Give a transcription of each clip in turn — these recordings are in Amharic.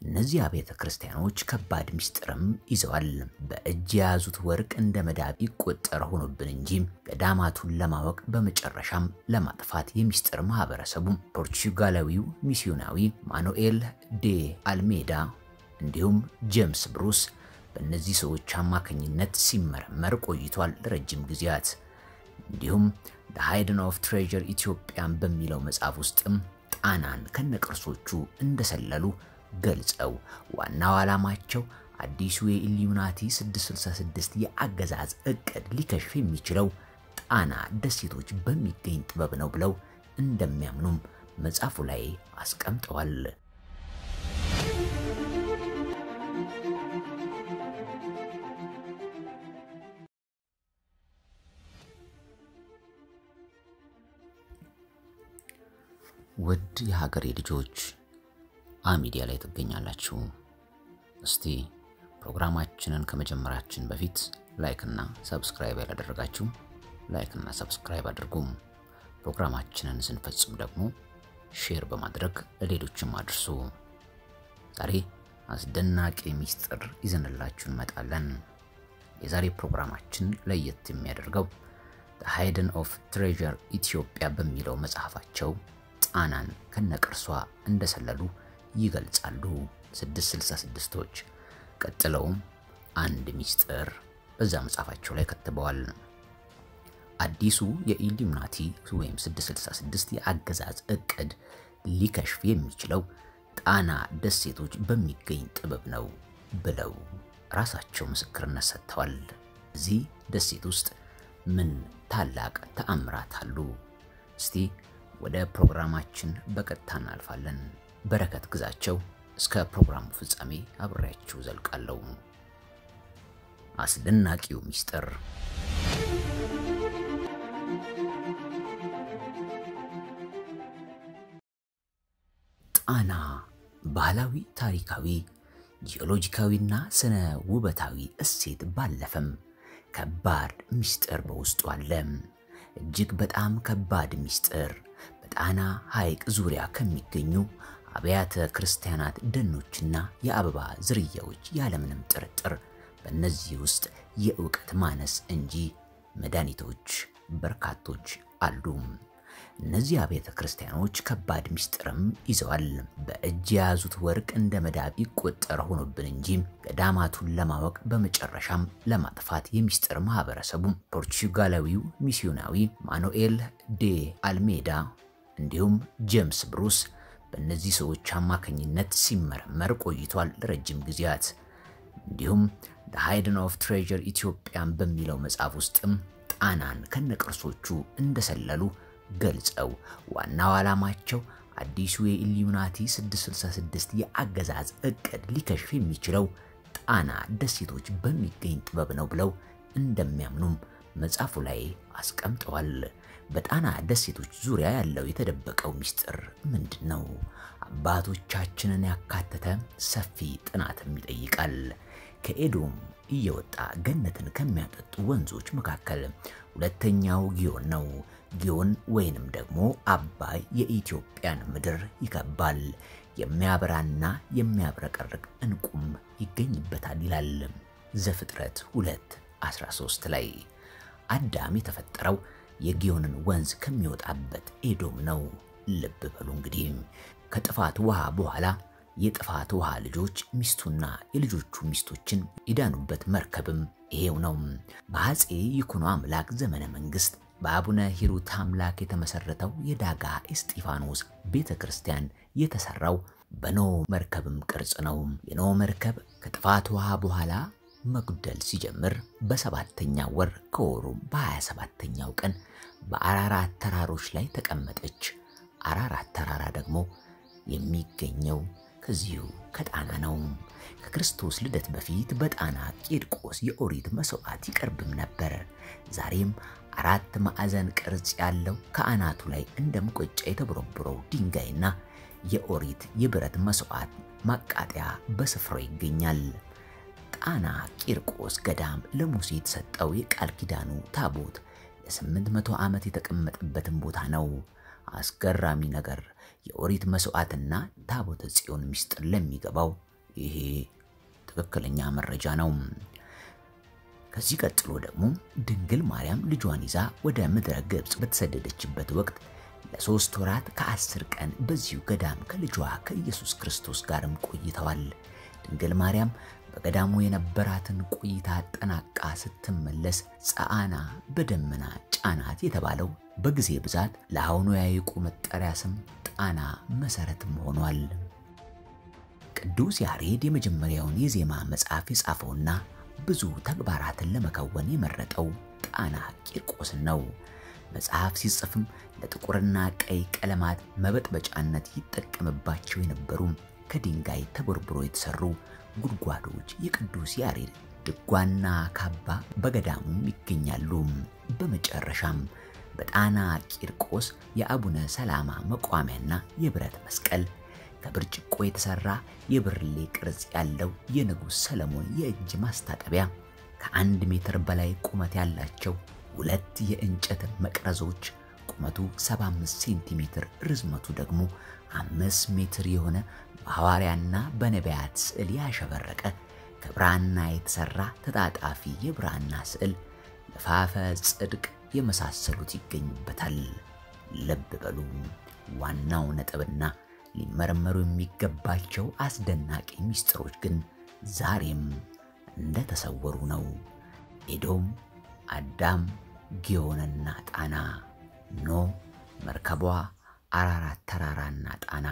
እነዚህ አብያተ ክርስቲያኖች ከባድ ምስጢርም ይዘዋል። በእጅ የያዙት ወርቅ እንደ መዳብ ይቆጠር ሆኖብን እንጂ ገዳማቱን ለማወቅ በመጨረሻም ለማጥፋት የሚስጥር ማህበረሰቡ ፖርቹጋላዊው ሚስዮናዊ ማኑኤል ዴ አልሜዳ እንዲሁም ጄምስ ብሩስ በእነዚህ ሰዎች አማካኝነት ሲመረመር ቆይቷል ለረጅም ጊዜያት። እንዲሁም ዘ ሃይደን ኦፍ ትሬዠር ኢትዮጵያን በሚለው መጽሐፍ ውስጥም ጣናን ከነቅርሶቹ እንደሰለሉ ገልጸው ዋናው ዓላማቸው አዲሱ የኢሉሚናቲ 666 የአገዛዝ እቅድ ሊከሽፍ የሚችለው ጣና ደሴቶች በሚገኝ ጥበብ ነው ብለው እንደሚያምኑም መጽሐፉ ላይ አስቀምጠዋል። ውድ የሀገሬ ልጆች አሚዲያ ላይ ትገኛላችሁ። እስቲ ፕሮግራማችንን ከመጀመራችን በፊት ላይክ እና ሰብስክራይብ ያላደረጋችሁ ላይክ እና ሰብስክራይብ አድርጉም። ፕሮግራማችንን ስንፈጽም ደግሞ ሼር በማድረግ ለሌሎችም አድርሱ። ዛሬ አስደናቂ ሚስጥር ይዘንላችሁ እንመጣለን። የዛሬ ፕሮግራማችን ለየት የሚያደርገው ዘ ሃይደን ኦፍ ትሬዠር ኢትዮጵያ በሚለው መጽሐፋቸው ጣናን ከነቅርሷ እንደሰለሉ ይገልጻሉ 666ቶች። ቀጥለውም አንድ ሚስጥር በዛ መጽሐፋቸው ላይ ከትበዋል። አዲሱ የኢሉሚናቲ ወይም 666 የአገዛዝ እቅድ ሊከሽፍ የሚችለው ጣና ደሴቶች በሚገኝ ጥበብ ነው ብለው ራሳቸው ምስክርነት ሰጥተዋል። እዚህ ደሴት ውስጥ ምን ታላቅ ተአምራት አሉ? እስቲ ወደ ፕሮግራማችን በቀጥታ እናልፋለን። በረከት ግዛቸው እስከ ፕሮግራሙ ፍጻሜ አብሬያችሁ ዘልቃለሁ። አስደናቂው ሚስጥር ጣና ባህላዊ፣ ታሪካዊ፣ ጂኦሎጂካዊና ስነ ውበታዊ እሴት ባለፈም ከባድ ሚስጥር በውስጡ አለ። እጅግ በጣም ከባድ ሚስጥር በጣና ሐይቅ ዙሪያ ከሚገኙ አብያተ ክርስቲያናት ደኖችና የአበባ ዝርያዎች ያለምንም ጥርጥር በእነዚህ ውስጥ የእውቀት ማነስ እንጂ መድኃኒቶች በርካቶች አሉ። እነዚህ አብያተ ክርስቲያኖች ከባድ ሚስጥርም ይዘዋል። በእጅ የያዙት ወርቅ እንደ መዳብ ይቆጠር ሆኖብን እንጂ ገዳማቱን ለማወቅ በመጨረሻም ለማጥፋት የሚስጥር ማህበረሰቡ ፖርቹጋላዊው ሚስዮናዊ ማኑኤል ዴ አልሜዳ እንዲሁም ጄምስ ብሩስ በእነዚህ ሰዎች አማካኝነት ሲመረመር ቆይቷል ለረጅም ጊዜያት። እንዲሁም ዘ ሃይደን ኦፍ ትሬዠር ኢትዮጵያን በሚለው መጽሐፍ ውስጥም ጣናን ከነቅርሶቹ እንደሰለሉ ገልጸው ዋናው ዓላማቸው አዲሱ የኢሉሚናቲ 666 የአገዛዝ እቅድ ሊከሽፍ የሚችለው ጣና ደሴቶች በሚገኝ ጥበብ ነው ብለው እንደሚያምኑም መጽሐፉ ላይ አስቀምጠዋል። በጣና ደሴቶች ዙሪያ ያለው የተደበቀው ሚስጥር ምንድን ነው? አባቶቻችንን ያካተተ ሰፊ ጥናትም ይጠይቃል። ከኤዶም እየወጣ ገነትን ከሚያጠጡ ወንዞች መካከል ሁለተኛው ጊዮን ነው። ጊዮን ወይንም ደግሞ አባይ የኢትዮጵያን ምድር ይከባል። የሚያበራና የሚያብረቀርቅ ዕንቁም ይገኝበታል ይላል ዘፍጥረት 2 13 ላይ። አዳም የተፈጠረው የጊዮንን ወንዝ ከሚወጣበት ኤዶም ነው። ልብ በሉ እንግዲህ ከጥፋት ውሃ በኋላ የጥፋት ውሃ ልጆች ሚስቱና የልጆቹ ሚስቶችን የዳኑበት መርከብም ይሄው ነው። በአፄ ይኩኖ አምላክ ዘመነ መንግስት በአቡነ ሂሩት አምላክ የተመሰረተው የዳጋ እስጢፋኖስ ቤተ ክርስቲያን የተሰራው በኖ መርከብም ቅርጽ ነው። የኖ መርከብ ከጥፋት ውሃ በኋላ መጉደል ሲጀምር በሰባተኛ ወር ከወሩም በሀያ ሰባተኛው ቀን በአራራት ተራሮች ላይ ተቀመጠች። አራራት ተራራ ደግሞ የሚገኘው ከዚሁ ከጣና ነው። ከክርስቶስ ልደት በፊት በጣና ቂርቆስ የኦሪት መስዋዕት ይቀርብም ነበር። ዛሬም አራት ማዕዘን ቅርጽ ያለው ከአናቱ ላይ እንደ ሙቀጫ የተቦረቦረው ድንጋይና የኦሪት የብረት መስዋዕት ማቃጠያ በስፍራው ይገኛል። ጣና ቂርቆስ ገዳም ለሙሴ የተሰጠው የቃል ኪዳኑ ታቦት ለስምንት መቶ ዓመት የተቀመጠበትን ቦታ ነው። አስገራሚ ነገር የኦሪት መስዋዕትና ታቦተ ጽዮን ምስጢር ለሚገባው ይሄ ትክክለኛ መረጃ ነው። ከዚህ ቀጥሎ ደግሞ ድንግል ማርያም ልጇን ይዛ ወደ ምድረ ግብፅ በተሰደደችበት ወቅት ለሶስት ወራት ከአስር ቀን በዚሁ ገዳም ከልጇ ከኢየሱስ ክርስቶስ ጋርም ቆይተዋል። ድንግል ማርያም በገዳሙ የነበራትን ቆይታ አጠናቃ ስትመለስ ጸአና በደመና ጫናት የተባለው በጊዜ ብዛት ለአሁኑ የሐይቁ መጠሪያ ስም ጣና መሰረትም ሆኗል። ቅዱስ ያሬድ የመጀመሪያውን የዜማ መጽሐፍ የጻፈውና ብዙ ተግባራትን ለመከወን የመረጠው ጣና ቂርቆስን ነው። መጽሐፍ ሲጽፍም ለጥቁርና ቀይ ቀለማት መበጥበጫነት ይጠቀምባቸው የነበሩ ከድንጋይ ተቦርብሮ የተሰሩ ጉድጓዶች የቅዱስ ያሬድ ድጓና ካባ በገዳሙም ይገኛሉ። በመጨረሻም በጣና ቂርቆስ የአቡነ ሰላማ መቋሚያና የብረት መስቀል ከብርጭቆ የተሰራ የብርሌ ቅርጽ ያለው የንጉሥ ሰለሞን የእጅ ማስታጠቢያ ከአንድ ሜትር በላይ ቁመት ያላቸው ሁለት የእንጨት መቅረዞች ቁመቱ 75 ሴንቲሜትር ርዝመቱ ደግሞ አምስት ሜትር የሆነ በሐዋርያና በነቢያት ስዕል ያሸበረቀ ከብራና የተሰራ ተጣጣፊ የብራና ስዕል ለፋፈ ጽድቅ የመሳሰሉት ይገኙበታል። ልብ በሉ። ዋናው ነጥብና ሊመረመሩ የሚገባቸው አስደናቂ ምስጢሮች ግን ዛሬም እንደተሰወሩ ነው። ኤዶም፣ አዳም፣ ጊዮንና ጣና፣ ኖ፣ መርከቧ፣ አራራት ተራራና ጣና።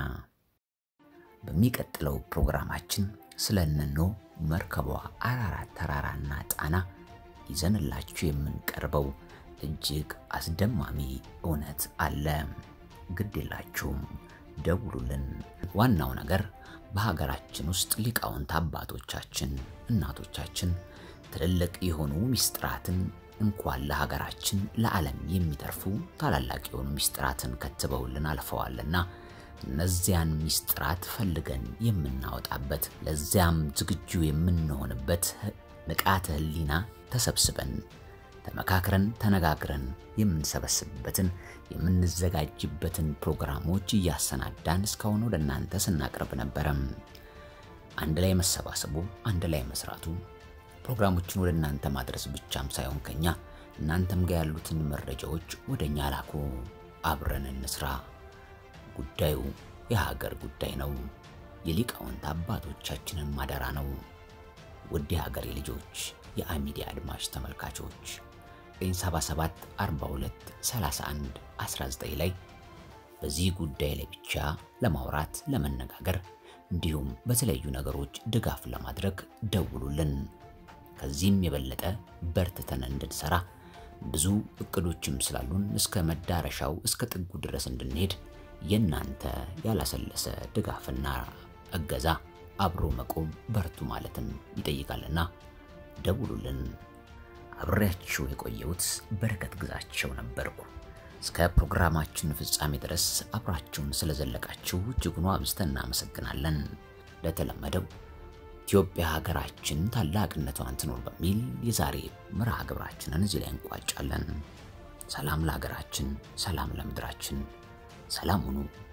በሚቀጥለው ፕሮግራማችን ስለ እነ ኖ፣ መርከቧ፣ አራራት ተራራና ጣና ይዘንላችሁ የምንቀርበው እጅግ አስደማሚ እውነት አለ። ግድ የላችሁም፣ ደውሉልን። ዋናው ነገር በሀገራችን ውስጥ ሊቃውንት አባቶቻችን፣ እናቶቻችን ትልልቅ የሆኑ ሚስጥራትን እንኳን ለሀገራችን ለዓለም የሚተርፉ ታላላቅ የሆኑ ሚስጥራትን ከትበውልን አልፈዋልና እነዚያን ሚስጥራት ፈልገን የምናወጣበት ለዚያም ዝግጁ የምንሆንበት ንቃተ ሕሊና ተሰብስበን ተመካክረን ተነጋግረን የምንሰበስብበትን የምንዘጋጅበትን ፕሮግራሞች እያሰናዳን እስካሁን ወደ እናንተ ስናቀርብ ነበረም። አንድ ላይ መሰባሰቡ፣ አንድ ላይ መስራቱ ፕሮግራሞችን ወደ እናንተ ማድረስ ብቻም ሳይሆን ከኛ እናንተም ጋር ያሉትን መረጃዎች ወደ እኛ ላኩ። አብረን እንስራ። ጉዳዩ የሀገር ጉዳይ ነው። የሊቃውንት አባቶቻችንን ማደራ ነው። ውድ የሀገሬ ልጆች፣ የአሚዲያ አድማጭ ተመልካቾች 977 42 31 19 ላይ በዚህ ጉዳይ ላይ ብቻ ለማውራት ለመነጋገር እንዲሁም በተለያዩ ነገሮች ድጋፍ ለማድረግ ደውሉልን። ከዚህም የበለጠ በርትተን እንድንሰራ ብዙ እቅዶችም ስላሉን እስከ መዳረሻው እስከ ጥጉ ድረስ እንድንሄድ የእናንተ ያላሰለሰ ድጋፍና እገዛ አብሮ መቆም በርቱ ማለትም ይጠይቃልና ደውሉልን። አብሬያችሁ የቆየሁት በረከት ግዛቸው ነበርኩ። እስከ ፕሮግራማችን ፍጻሜ ድረስ አብራችሁን ስለዘለቃችሁ እጅጉን አብዝተን እናመሰግናለን። ለተለመደው ኢትዮጵያ ሀገራችን ታላቅነቷን ትኖር በሚል የዛሬ መርሃ ግብራችንን እዚህ ላይ እንቋጫለን። ሰላም ለሀገራችን፣ ሰላም ለምድራችን፣ ሰላም ሁኑ።